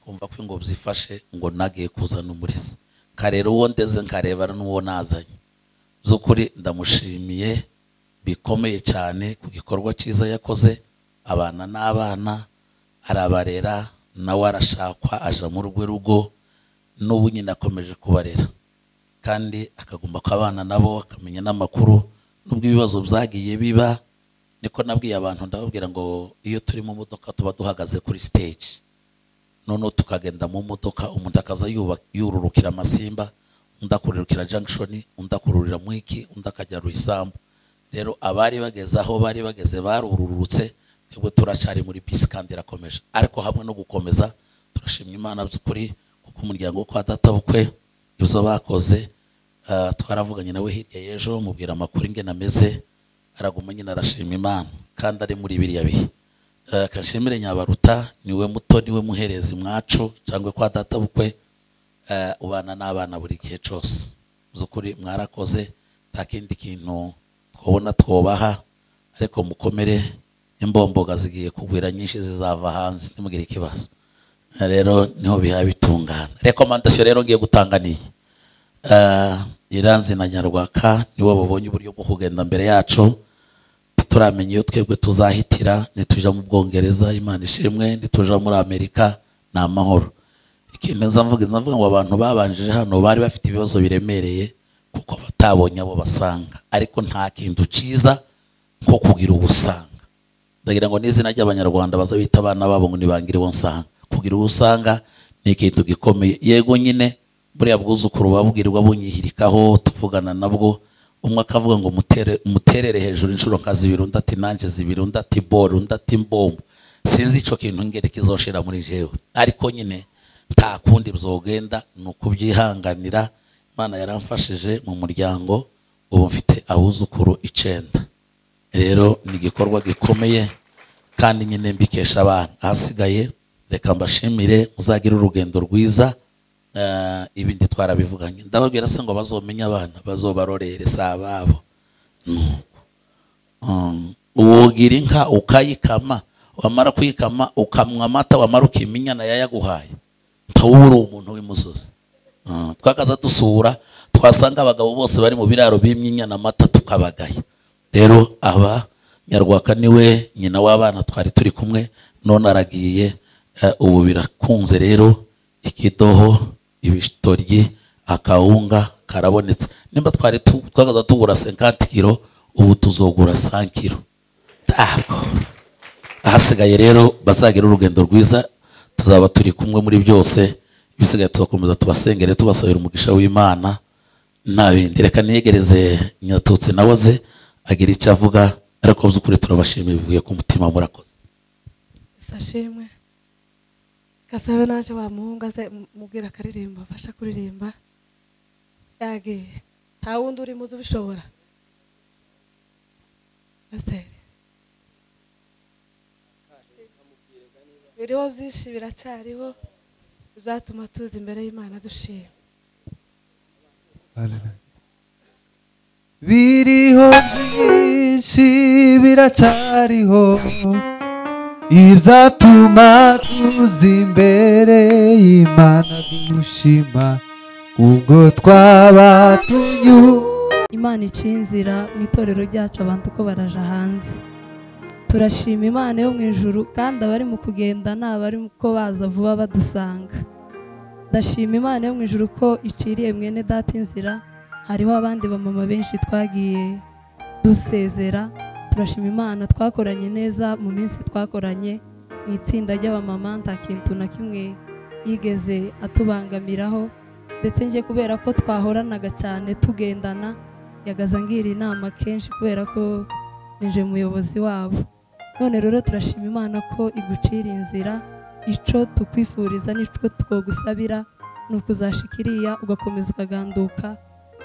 kumva ko ingobyi ifashe ngo nagiye kuzana umurezi karera uwo ndeze nkarebana n'uwo nazanye by'ukuri ndamushimiye bikomeye cyane ku gikorwa cyiza yakoze abana n'abana arabarera nawe arashakwa aja mu rwe rugo n'ubu nyine akomeje kubarera kandi akagomba ko abana nabo akamenya n'amakuru n'ubwo ibibazo byagiye biba niko nabwiye abantu ndababwira ngo iyo turi mu modoka tuba duhagaze kuri stage noneho tukagenda mu modoka umuntu akaza yuba- yururukira amasimba undi akururukira junction undi akururira mu iki undi akajya ruyisambu rero abari bageze aho bari bageze barururutse twebwe turacyari muri bisi kandi irakomeje ariko hamwe no gukomeza turashimye imana by'ukuri kuko umuryango wo kwa databukwe ibyo bakoze ah, twaravuganye nawe hirya y'ejo mubwira amakuru ingena ameze araguma nyine arashima imana kandi ari muri biriya bihe Eh, kashemire nyabaruta niwe muto niwe muherezi mwacu cyangwa kwa data bukwe eh, ubana n'abana buri gihe cyose by'ukuri mwarakoze nta kindi kintu twabona twobaha ariko mukomere imbomboga zigiye kugwira nyinshi zizava hanze ntimugire ikibazo Eh, rero niho biha bitungana rekomandasiyo rero ngiye gutanga niyi Eh, iranzi na nyarwaka nibo babonye uburyo bwo kugenda mbere yacu turamenya iyo twebwe tuzahitira nituja mu bwongereza imana ishimwe nituja muri amerika ni amahoro ikintu nza mvuga nza mvuga ngo abantu babanjije hano bari bafite ibibazo biremereye kuko batabonye abo basanga ariko nta kintu cyiza nko kugira uwo usanga ndagira ngo n'izina ry'abanyarwanda baza bita abana babo ngo nibangire uwo nsanga kugira uwo usanga ni ikintu gikomeye yego nyine buriya bwuzukuru babwirirwa bunyihirikaho tuvugana nabwo umwe akavuga ngo mutere- muterere hejuru inshuro nka zibiri undi ati nanjye zibiri undi ati bore undi ati mbombo sinzi icyo kintu ngere kizoshira muri jewe ariko nyine nta kundi byogenda ni ukubyihanganira imana yaramfashije mu muryango ubu mfite abuzukuru icenda rero ni igikorwa gikomeye kandi nyine mbikesha abana ahasigaye reka mbashimire muzagire urugendo rwiza eh, ibindi twarabivuganye ndababwira se ngo bazomenye abana bazobarorere si ababo Um, wogira inka ukayikama wamara kuyikama ukamwa amata wamara ukima inyana yayaguhaye ntawuba uri umuntu w'imusozi Ah, twakaza dusura twasanga abagabo bose bari mu biraro bimye inyana amata tukabagaya rero aba nyarwaka niwe nyina w'abana twari turi kumwe none aragiye eh, ubu birakunze rero ikidoho ibitoryi akawunga karabonetse nimba twari tu- twakaza tugura 50 kilo ubu tuzogura 100 kilo ntabwo ahasigaye rero bazagira urugendo rwiza tuzaba turi kumwe muri byose ibisigaye tuzakomeza tubasengere tubasabira umugisha w'imana nta bindi reka niyegereze nyatutsi nawe ze agira icyo avuga ariko mu by'ukuri turabashimiye bivuye ku mutima murakoze sashimwe gasabe naje wamuhunga se mubwira akaririmba afasha kuririmba yagiye nta wundi urimo uzi ubishobora pasiteri biriho byinshi biracyariho bizatuma tuza imbere y'imana dushima biriho byinshi biracyariho ibyatuma tuza imbere y'imana dushima ubwo twaba tunyuze imana ica inzira mu itorero ryacu abantu uko baraja hanze turashima imana yo mu ijuru kandi abari mu kugenda ni abari ko baza vuba badusanga ndashima imana yo mu ijuru ko iciriye mwene data inzira hariho abandi bamama benshi twagiye dusezera turashima imana twakoranye neza mu minsi twakoranye mu itsinda ry'abamama nta kintu na kimwe yigeze atubangamiraho ndetse njye kubera ko twahoranaga cyane tugendana yagaza ngira inama kenshi kubera ko nije muyobozi wabo none rero turashima imana ko igucira inzira ico tukwifuriza n'ico twogusabira ni ukuzashika iriya ugakomeza ukaganduka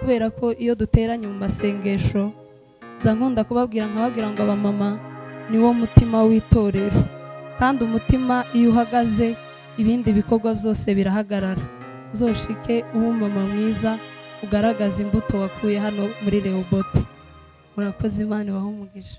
kubera ko iyo duteranye mu masengesho nza nkunda kubabwira nkababwira ngo abamama niwo mutima w'itorero kandi umutima iyo uhagaze ibindi bikorwa byose birahagarara uzoshike uba umumama mwiza ugaragaza imbuto wakuye hano muri rehoboti murakoze imana ibahe umugisha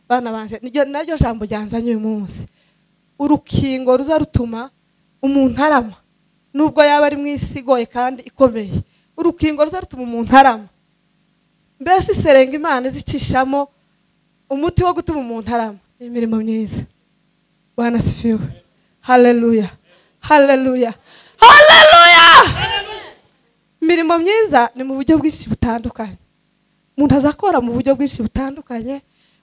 wanje niryo naryo jambo ryanzanye uyu munsi urukingo ruza rutuma umuntu arama nubwo yaba ari mu isi igoye kandi ikomeye urukingo ruza rutuma umuntu arama mbese iserenga imana izicishamo umuti wo gutuma umuntu arama ni imirimo myiza bwana sifiwe haleluya haleluya haleluya imirimo myiza ni mu buryo bwinshi butandukanye umuntu azakora mu buryo bwinshi butandukanye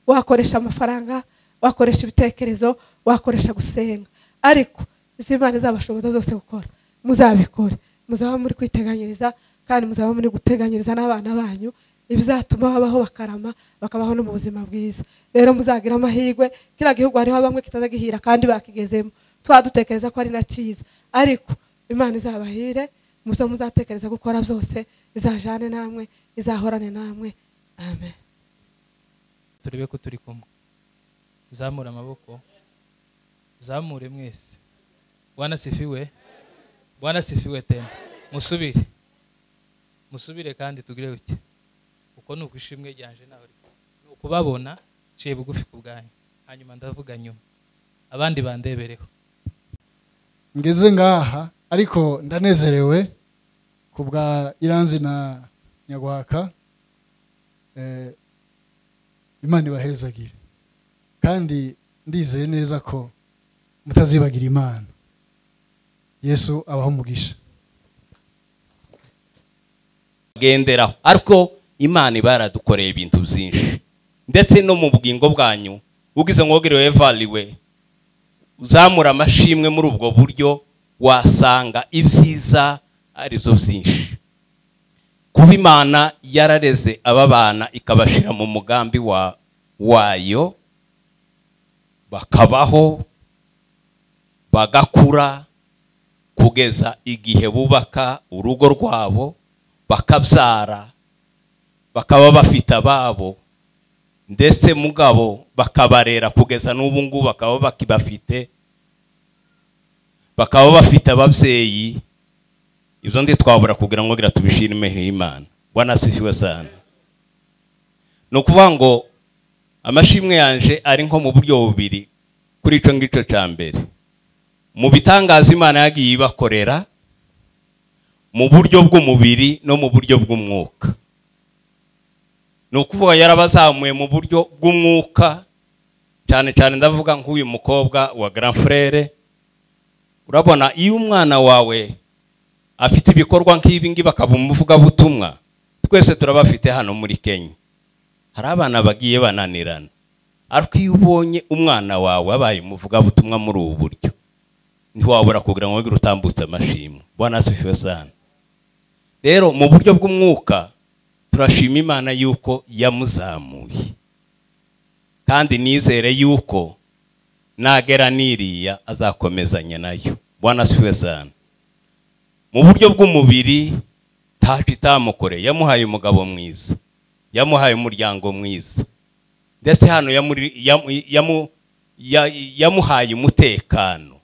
wakoresha amafaranga wakoresha ibitekerezo wakoresha gusenga ariko ibyo imana izabashoboza zose gukora muzabikore muzaba muri kwiteganyiriza kandi muzaba muri guteganyiriza n'abana banyu ibizatuma babaho bakarama bakabaho no mu buzima bwiza rero muzagira amahirwe kiriya gihugu hariho bamwe kitazagihira kandi bakigezemo tuba dutekereza ko ari na cyiza ariko imana izabahire mu byo muzatekereza gukora byose izajane namwe izahorane namwe amen turebe ko turi kumwe zamura amaboko zamure mwese bwana sifiwe bwana sifiwe tena musubire musubire kandi tugire uke uko ni ukwishimwe ryanje nawe rito ni ukubabona nciye bugufi ku bwanyu hanyuma ndavuga nyuma abandi bandebereho ngeze ngaha ariko ndanezerewe ku bwa iranzi na nyagwaka Eh, imana ibahezagire kandi ndizeye neza ko mutazibagira imana yesu abaho umugisha bagenderaho ariko imana iba yaradukoreye ibintu byinshi ndetse no mu bugingo bwanyu ubwize mwogerewe evariwe uzamura amashimwe muri ubwo buryo wasanga ibyiza aribyo byinshi kuba imana yarareze aba bana ikabashyira mu mugambi wa wayo bakabaho bagakura kugeza igihe bubaka urugo rwabo bakabyara bakaba bafite ababo ndetse mugabo bakabarera kugeza n'ubu ngubu bakaba bakibafite bakaba bafite ababyeyi ibyo ndi twabura kugira ngo ngira tubishime imana wanasifiwe cyane ni ukuvuga ngo amashimwe yanje ari nko mu buryo bubiri kuri icyo ngicyo cya mbere mu bitangaza imana yagiye ibakorera mu buryo bw'umubiri no mu buryo bw'umwuka ni ukuvuga yarabazamuye mu buryo bw'umwuka cyane cyane ndavuga nk'uyu mukobwa wa garamfurere urabona iyo umwana wawe afite ibikorwa nk'ibi ngibi akaba umuvugabutumwa twese turabafite hano muri kenya hari abana bagiye bananirana ariko iyo ubonye umwana wawe abaye umuvugabutumwa muri ubu buryo ntiwabura kugira ngo wongere utambutse amashimwe bwana sifiwe sana rero mu buryo bw'umwuka turashima imana yuko yamuzamuye kandi nizere yuko nagera n'iriya azakomezanya nayo bwana sifiwe sana mu buryo bw'umubiri ntacyo itamukoreye yamuhaye umugabo mwiza yamuhaye umuryango mwiza ndetse hano yamuri- yamu- yamu- ya- yamuhaye umutekano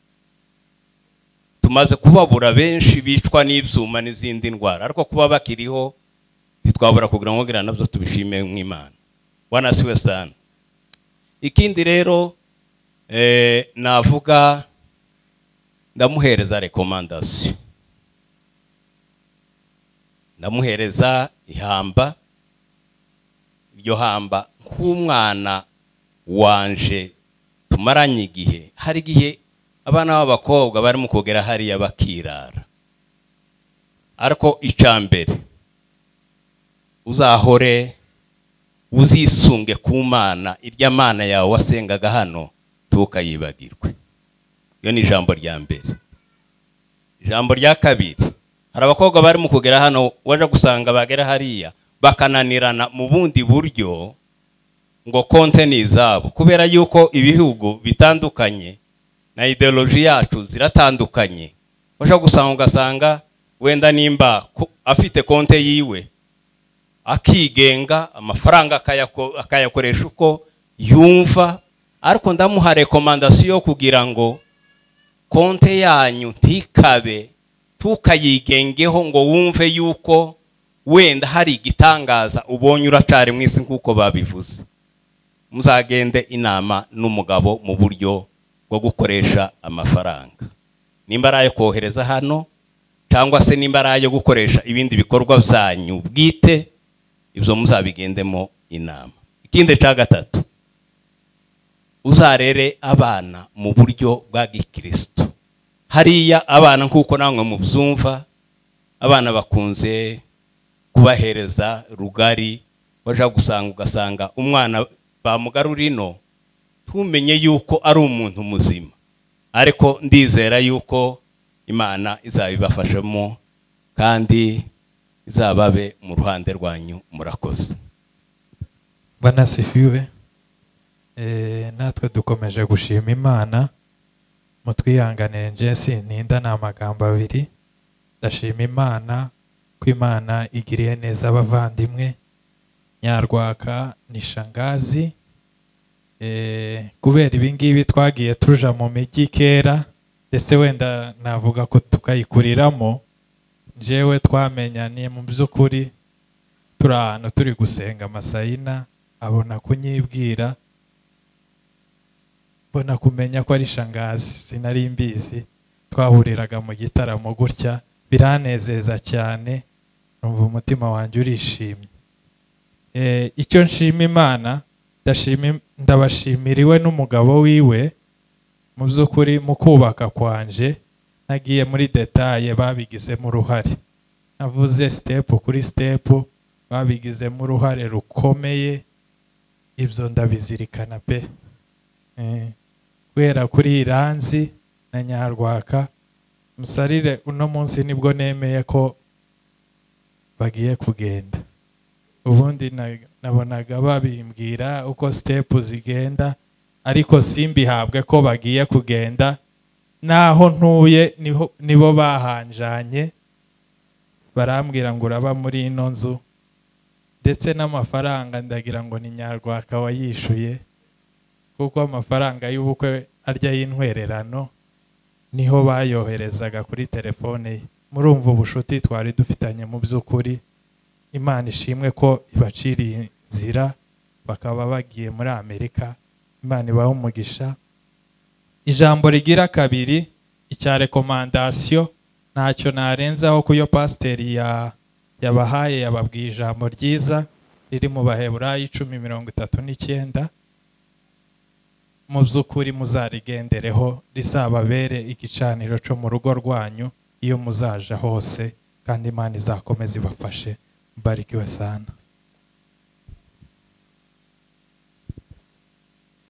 tumaze kubabura benshi bicwa n'ibyuma n'izindi ndwara ariko kuba bakiriho ntitwabura kugira ngo ngira nabyo tubishime nk'imana wanasiwe sana ikindi rero eh, navuga ndamuhereza rekomandasiyo ndamuhereza ihamba iryo hamba nk'umwana wanje tumaranye igihe hari igihe abana b'abakobwa barimo kugera hariya bakirara ariko icya mbere uzahore uzisunge ku mana irya mana yawe wasengaga hano ntukayibagirwe iyo ni ijambo rya mbere ijambo rya kabiri hari abakobwa barimo kugera hano waje gusanga bagera hariya bakananirana mu bundi buryo ngo konte ni izabo kubera yuko ibihugu bitandukanye na ideoloji yacu ziratandukanye ushobora gusanga ugasanga wenda nimba ko- afite konte yiwe akigenga amafaranga akayako- akayakoresha uko yumva ariko ndamuha rekomandasiyo kugira ngo konte yanyu ntikabe tukayigengeho ngo wumve yuko wenda hari igitangaza ubonye uracari mu isi nk'uko babivuze muzagende inama n'umugabo mu buryo bwo gukoresha amafaranga nimba ari ayo kohereza hano cyangwa se nimba ari ayo gukoresha ibindi bikorwa byanyu bwite ibyo muzabigendemo inama ikindi cya gatatu uzarere abana mu buryo bwa gikirisitu hariya abana nk'uko namwe mubyumva abana bakunze kubahereza rugari wajya gusanga ugasanga umwana bamugarura ino tumenye yuko ari umuntu muzima ariko ndizera yuko imana izabibafashamo kandi izababe mu ruhande rwanyu murakoze banasifiwe Eh, natwe dukomeje gushima imana mutwihanganire nje sintinda ni amagambo abiri ndashima imana ko imana igiriye neza abavandimwe nyarwaka ni shangazi Eh, kubera ibingibi twagiye tuja mu mijyi kera ndetse wenda navuga ko tukayikuriramo njewe twamenyaniye mu by'ukuri turi ahantu turi gusenga amasayina abona kunyibwira mbona kumenya ko ari shangazi sinari mbizi twahuriraga mu gitaramo gutya biranezeza cyane numva umutima wanjye urishimye Eh, icyo nshima imana ndashima- ndabashimira iwe n'umugabo wiwe mu by'ukuri mu kubaka kwanje nagiye muri detaye babigizemo uruhare navuze sitepu kuri sitepu babigizemo uruhare rukomeye ibyo ndabizirikana pe Eh, guhera kuri iranzi na nyarwaka musarire uno munsi nibwo nemeye ko bagiye kugenda ubundi na- nabonaga babimbwira uko sitepu zigenda ariko simbihabwe ko bagiye kugenda naho ntuye niho- nibo bahanjanye barambwira ngo uraba muri ino nzu ndetse n'amafaranga ndagira ngo ni nyarwaka wayishuye kuko amafaranga y'ubukwe arya y'intwererano niho bayoherezaga kuri telefone ye murumva ubucuti twari dufitanye mu by'ukuri imana ishimwe ko ibaciriye inzira bakaba bagiye muri amerika imana ibaha umugisha ijambo rigira kabiri icya rekomandasiyo ntacyo narenzaho ko iyo pasiteri ya yabahaye yababwiye ijambo ryiza riri mu baheburayo icumi mirongo itatu n'icyenda mu by'ukuri muzarigendereho rizababere igicaniro cyo mu rugo rwanyu iyo muzaja hose kandi imana izakomeza ibafashe mbarikiwe sana